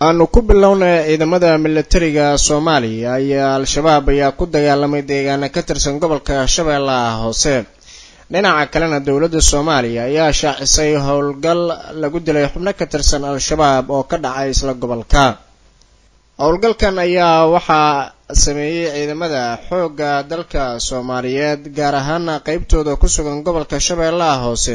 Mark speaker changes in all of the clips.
Speaker 1: aanu ku bilownay ciidamada milatariga soomaaliya ayaa al-shabaab ayaa ku dagaalamay deegaana ka tirsan gobolka shabeellaha hoose dhinaca kalena dowladda soomaaliya ayaa shaacisay howlgal lagu dilay xubno ka tirsan al-shabaab oo ka dhacay isla gobolka howlgalkan ayaa waxaa sameeyey ciidamada xoogga dalka soomaaliyeed gaar ahaana qeybtooda ku sugan gobolka shabeellaha hoose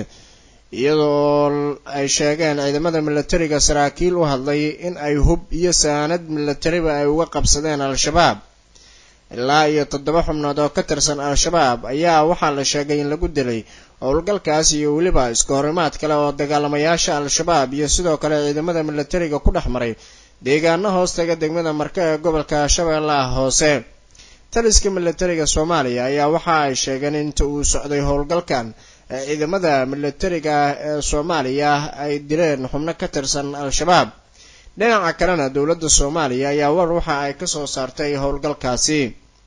Speaker 1: iyadoo ay sheegeen ciidamada milatariga saraakiil u hadlay in ay hub iyo saanad milatariba ay uga qabsadeen al-shabaab ilaa iyo toddoba xubnood oo ka tirsan al-shabaab ayaa waxaa la sheegay in lagu dilay howlgalkaas iyo weliba iska horimaad kale oo dagaalamayaasha al-shabaab iyo sidoo kale ciidamada milatariga ku dhex maray deegaano hoostaga degmada marka ee gobolka shabeellaha hoose taliska milatariga soomaaliya ayaa waxa ay sheegeen inta uu socday howlgalkan ciidamada milatariga ee soomaaliya ay dileen xubno ka tirsan al-shabaab dhinaca kalena dowladda soomaaliya ayaa war waxa ay kasoo saartay howlgalkaasi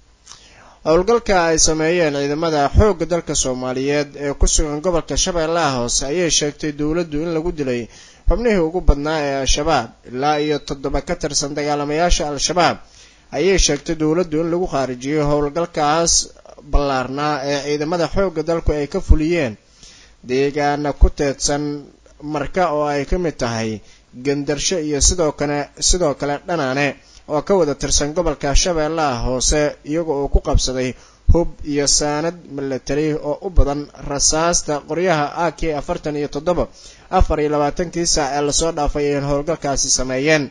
Speaker 1: howlgalka ay sameeyeen ciidamada xoogga dalka soomaaliyeed ee ku sugan gobolka shabeellaha hoose ayay sheegtay dowladdu in lagu dilay xubnihii ugu badnaa ee al-shabaab ilaa iyo toddoba ka tirsan dagaalamayaasha al-shabaab ayay sheegtay dowladdu in lagu khaarijiyay howlgalkaas ballaarnaa ee ciidamada xoogga dalku ay ka fuliyeen deegaana ku teedsan marka oo ay ka mid tahay gandarsho iyo sidoo kale sidoo kale dhanaane oo ka wada tirsan gobolka shabeellaha hoose iyaga oo ku qabsaday hub iyo saanad milatari oo u badan rasaasta qoryaha a k afartan iyo toddoba afar iyo labaatankii saac ee lasoo dhaafay ay howlgalkaasi sameeyeen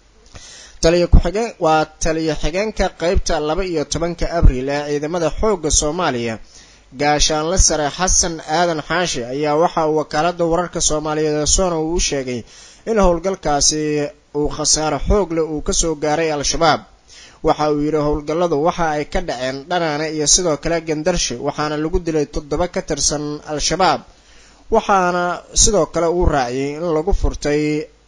Speaker 1: taliya ku-xigeen waa taliya xigeenka qeybta laba iyo tobanka abriil ee ciidamada xoogga soomaaliya gaashaanle sare xasan aadan xaashi ayaa waxa uu wakaalada wararka soomaaliyeed ee sona uu u sheegay in howlgalkaasi uu khasaaro xoog leh uu kasoo gaaray al-shabaab waxa uu yidhi howlgalladu waxa ay ka dhaceen dhanaane iyo sidoo kale gandarshe waxaana lagu dilay toddoba ka tirsan al-shabaab waxaana sidoo kale uu raaciyay in lagu furtay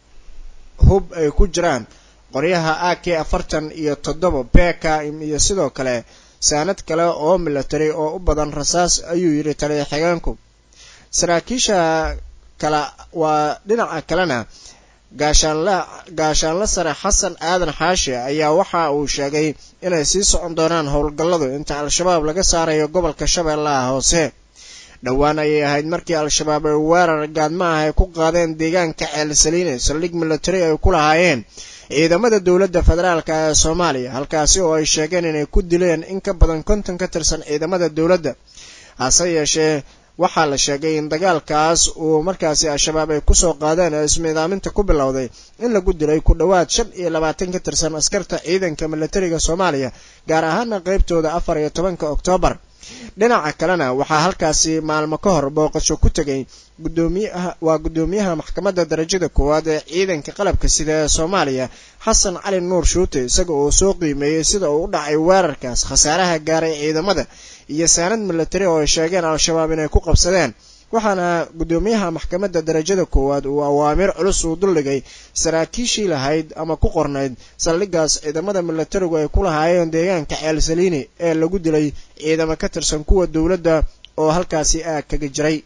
Speaker 1: hub ay ku jiraan qoryaha a k afartan iyo toddoba bkm iyo sidoo kale saanad kale oo milatary oo u badan rasaas ayuu yidhi taliya xigeenku saraakiisha kale waa dhinaca kalena gaashaanle gaashaanle sare xasan aadan xaashi ayaa waxa uu sheegay inay sii socon doonaan howlgalladu inta al-shabaab laga saarayo gobolka shabeellaha hoose dhowaan ayay ahayd markii al-shabaab ay weerar gaadma ah ay ku qaadeen deegaanka ceel saliine saldhig milatary ay ku lahaayeen ciidamada dowladda federaalk ee soomaaliya halkaasi oo ay sheegeen inay ku dileen in ka badan konton ka tirsan ciidamada dowladda hase yeeshee waxaa la sheegay in dagaalkaas uu markaasi al-shabaab ay kusoo qaadeen ee ismiidaaminta ku bilowday in lagu dilay ku dhowaad shan iyo labaatan ka tirsan askarta ciidanka milatariga soomaaliya gaar ahaana qeybtooda afar iyo tobanka oktoobar dhinaca kalena waxaa halkaasi maalmo ka hor booqasho ku tegay gudoomiyaha waa guddoomiyaha maxkamadda darajada koowaad ee ciidanka qalabka sida ee soomaaliya xasan cali nuur shuute isaga oo soo qiimeeyey sida uu u dhacay weerarkaas khasaaraha gaaray ciidamada iyo saanad milatari oo ay sheegeen al-shabaab inay ku qabsadeen waxaana guddoomiyaha maxkamadda darajada koowaad uu awaamiir culus uu duldhigay saraakiishii lahayd ama ku qornayd saldhigaas ciidamada milatarigu ay ku lahaayeen deegaanka ceel saliini ee lagu dilay ciidamo ka tirsan kuwa dowladda oo halkaasi aag kaga jiray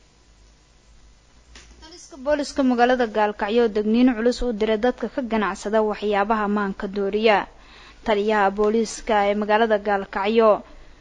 Speaker 2: taliska booliska magaalada gaalkacyo oo degniino culus u diray dadka ka ganacsada waxyaabaha maanka dooriya taliyaha booliiska ee magaalada gaalkacyo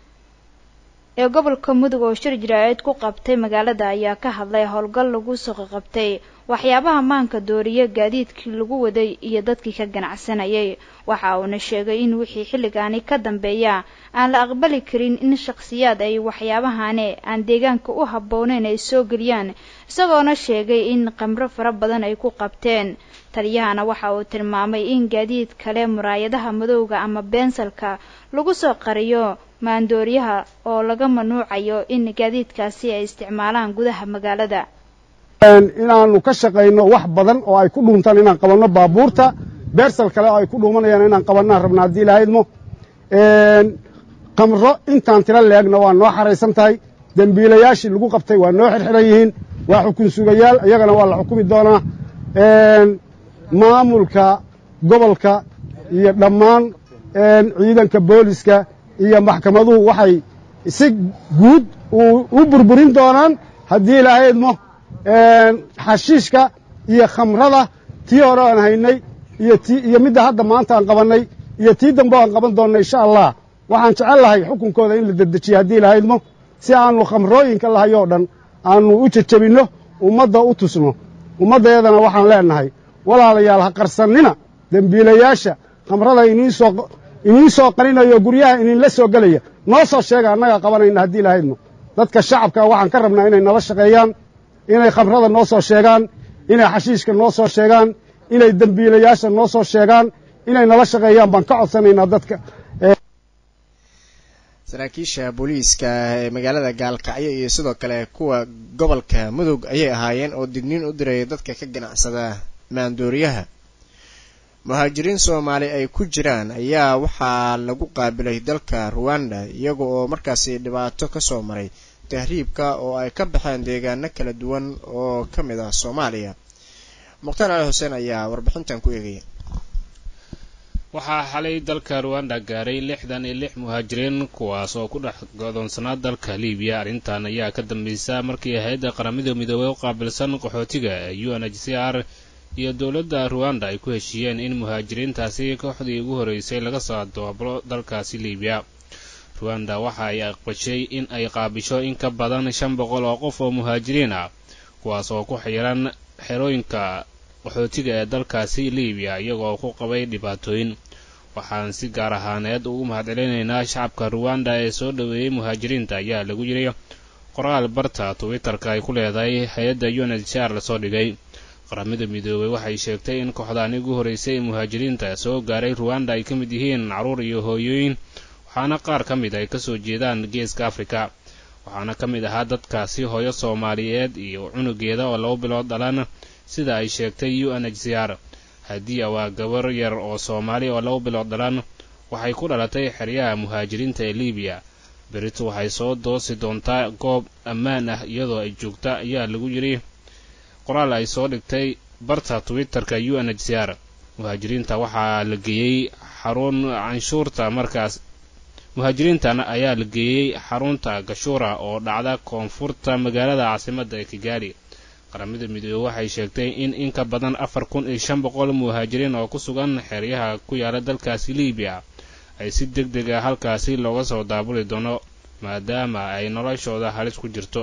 Speaker 2: ee gobolka mudug oo shir jiraa'id ku qabtay magaalada ayaa ka hadlay howlgal lagu soo qabtay waxyaabaha maanka dooriya gaadiidkii lagu waday iyo dadkii ka ganacsanayay waxa uuna sheegay in wixii xilligaani ka dambeeya aan la aqbali karin in shakhsiyaad ay waxyaabahani aan deegaanka u habbooneyn ay soo geliyaan isagoona sheegay in khamro fara badan ay ku qabteen taliyahana waxa uu tilmaamay in gaadiid kale muraayadaha madowga ama beensalka lagu soo qariyo maandooriyaha oo laga manuucayo in gaadiidkaasi ay isticmaalaan gudaha magaalada
Speaker 3: inaanu ka shaqayno wax badan oo ay ku dhuuntaan inaan qabanno baabuurta beersal kale oo ay ku dhuumanayaan inaan qabannaan rabna haddii lahaydmo kamro intaan tiro leegna waa noo xaraysan tahay dembiilayaashii lagu qabtay waa noo xirxiran yihiin waa xukun sugayaal iyagana waa la xukumi doonaa maamulka gobolka iyo dhammaan ciidanka booliska iyo maxkamaduhu waxay si guud u burburin doonaan haddii lahaydmo xashiishka iyo khamrada tii hore aan haynay iyo tii iyo midda hadda maanta aan qabannay iyo tii dambe aan qaban doonna insha allah waxaan jecel lahay xukunkooda in la dedejiyo haddii lahaydmo si aannu khamrooyinka lahayoo dhan aannu u jejebinno ummadda u tusno ummaddeedana waxaan leennahay walaalayaal ha qarsannina dembiilayaasha khamrada iniinsoo iniin soo qarinayo guryaha iniinla soo gelaya noo soo sheega annagaa qabanayna haddii lahaydmo dadka shacabka waxaan ka rabnaa inay nala shaqeeyaan inay khamrada noo soo sheegaan inay xashiishka noo soo sheegaan inay dembiilayaasha noo soo sheegaan inay nala shaqeeyaan baan ka codsanaynaa dadka
Speaker 1: saraakiisha booliiska ee magaalada gaalkacyo iyo sidoo kale kuwa gobolka mudug ayay ahaayeen oo digniin u diraya dadka ka ganacsada maandooriyaha muhaajiriin soomaali ay ku jiraan ayaa waxaa lagu qaabilay dalka ruwanda iyaga oo markaasi dhibaato kasoo maray tahriibka oo ay ka baxeen deegaano kala duwan oo ka mid ah soomaaliya mukhtaar cali xuseen ayaa warbixintan ku eegaya
Speaker 4: waxaa xalay dalka ruwanda gaaray lixdan iyo lix muhaajiriin kuwaas oo ku dhex godoonsanaa dalka libiya arrintan ayaa ka dambaysa markii hay-adda qaramada midoobey u qaabilsan qaxootiga ee u n h c r iyo dowladda ruwanda ay ku heshiiyeen in muhaajiriintaasi kooxdii ugu horreysay laga soo dooblo dalkaasi libiya ruwanda waxa ay aqbashay in ay qaabisho in ka badan shan boqol oo qof oo muhaajiriin ah kuwaas oo ku xiran xerooyinka qaxootiga ee dalkaasi libiya iyagoo ku qabay dhibaatooyin waxaan si gaar ahaaneed ugu mahadcelinaynaa shacabka ruwanda ee soo dhoweeyey muhaajiriinta ayaa lagu yidhi qoraal barta twitterka ay ku leedahay hay-adda unhcr lasoo dhigay qaramada midoobey waxay sheegtay in kooxdaani ugu horreysay ee muhaajiriinta soo gaaray ruwanda ay ka mid yihiin carruur iyo hooyooyin waxaana qaar ka mid ay kasoo jeedaan geeska afrika waxaana ka mid ahaa dadkaasi hooyo soomaaliyeed iyo cunugeeda oo laba bilood dhalan sida ay sheegtay u n h c r hadiya waa gabar yar oo soomaali oo laba bilood dhalan waxay ku dhalatay xeryaha muhaajiriinta ee libiya berito waxay soo doosi doontaa goob ammaan ah iyadoo ay joogta ayaa lagu yidhi qoraal ay soo dhigtay barta twitterka u n h c r muhaajiriinta waxaa la geeyey xarun canshuurta markaas muhaajiriintan ayaa la geeyey xarunta gashuura oo dhacda koonfurta magaalada caasimadda ee kigaali qaramada midoobey waxay sheegtay in in ka badan afar kun iyo shan boqol muhaajiriin oo ku sugan xeryaha ku yaala dalkaasi libiya ay si deg deg ah halkaasi looga soo daabuli doono maadaama ay noloshooda halis ku jirto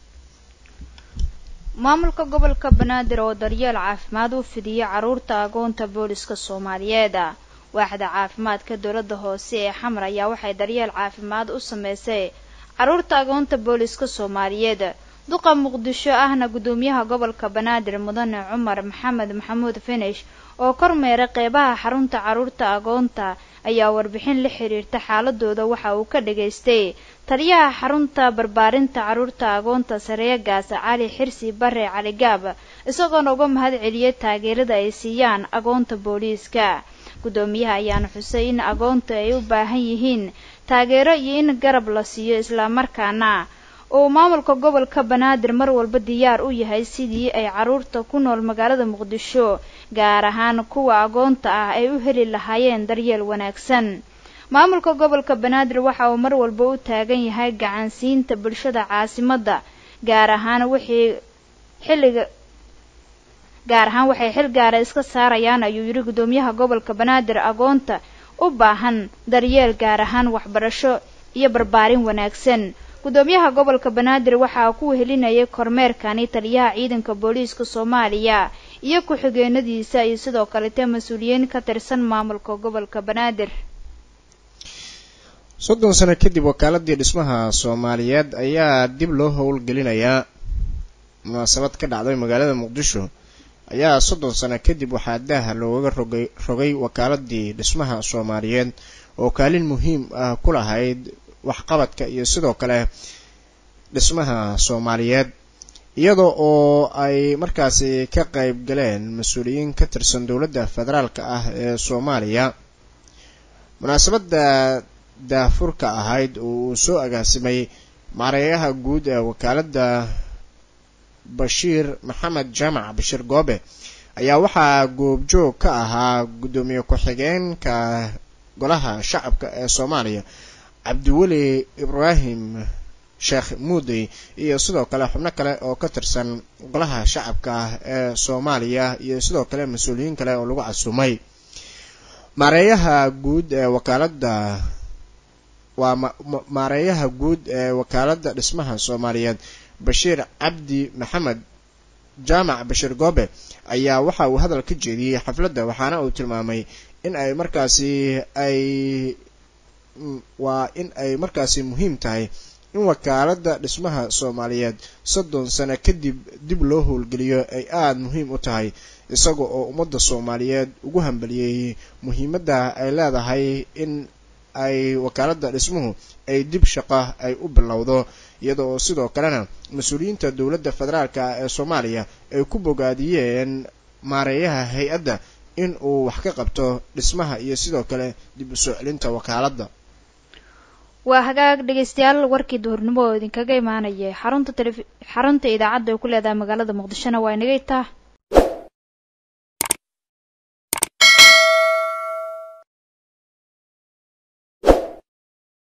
Speaker 2: maamulka gobolka banaadir oo daryeel caafimaad u fidiyey carruurta agoonta booliska soomaaliyeed waaxda caafimaadka dowladda hoose ee xamar ayaa waxay daryeel caafimaad u sameysay carruurta agoonta booliska soomaaliyeed duqa muqdisho ahna gudoomiyaha gobolka banaadir mudane cumar maxamed maxamuud finish oo kormeera qeybaha xarunta carruurta agoonta ayaa warbixin la xiriirta xaaladooda waxa uu ka dhagaystay taliyaha xarunta barbaarinta carruurta agoonta sareegaas cali xirsi bare cali gaab isagoona uga mahad celiyay taageerada ay siiyaan agoonta booliiska gudoomiyaha ayaana xusay in agoonta ay u baahan yihiin taageero iyo in garab la siiyo islamarkaana uu maamulka gobolka banaadir mar walba diyaar u yahay sidii ay carruurta ku nool magaalada muqdisho gaar ahaan kuwa agoonta ah ay u heli lahaayeen daryeel wanaagsan maamulka gobolka banaadir waxa uu mar walba u taagan yahay gacansiinta bulshada caasimadda gaar ahaan wixii xilliga gaar ahaan waxay xil gaara iska saarayaan ayuu yidhi gudoomiyaha gobolka banaadir agoonta u baahan daryeel gaar ahaan waxbarasho iyo barbaarin wanaagsan gudoomiyaha gobolka banaadir waxaa ku wehelinayay kormeerkani taliyaha ciidanka booliiska soomaaliya iyo ku-xigeenadiisa iyo sidoo kalete mas-uuliyiin ka tirsan maamulka gobolka banaadir
Speaker 1: soddon sano kadib wakaaladii dhismaha soomaaliyeed ayaa dib loo howlgelinayaa munaasabad ka dhacday magaalada muqdisho ayaa soddon sano kadib waxaa daaha loogaga rogay rogay wakaaladii dhismaha soomaaliyeed oo kaalin muhiim ah ku lahayd waxqabadka iyo sidoo kale dhismaha soomaaliyeed iyada oo ay markaasi ka qayb galeen mas-uuliyiin ka tirsan dowladda federaalka ah ee soomaaliya munaasabadda daafurka ahayd oo uu soo agaasimay maareeyaha guud ee wakaaladda bashiir maxamed jaamac bashiir goobe ayaa waxaa goobjoog ka ahaa guddoomiye ku-xigeenka golaha shacabka ee soomaaliya cabdiweli ibraahim sheekh muudey iyo sidoo kale xubno kale oo ka tirsan golaha shacabka ah ee soomaaliya iyo sidoo kale mas-uuliyiin kale oo lagu casumay maareeyaha guud ee wakaaladda waa maareeyaha guud ee wakaaladda dhismaha soomaaliyeed bashiir cabdi maxamed jaamac bashiir goobe ayaa waxa uu hadal ka jeediyey xafladda waxaana uu tilmaamay in ay markaasi ay waa in ay markaasi muhiim tahay in wakaaladda dhismaha soomaaliyeed soddon sano kadib dib loo howlgeliyo ay aada muhiim u tahay isaga oo ummadda soomaaliyeed ugu hambaliyey muhiimadda ay leedahay in ay wakaaladda dhismuhu ay dib shaqo ay u bilowdo iyada oo sidoo kalena mas-uuliyiinta dowladda federaalka ee soomaaliya ay ku bogaadiyeen maareeyaha hay-adda in uu wax ka qabto dhismaha iyo sidoo kale dib u soo celinta wakaaladda
Speaker 2: waa hagaag dhegeystayaal warkii duhurnimo oo idinkaga imaanayay xarunta tele xarunta idaacadda ay ku leedahay magaalada muqdishona waa inaga itaa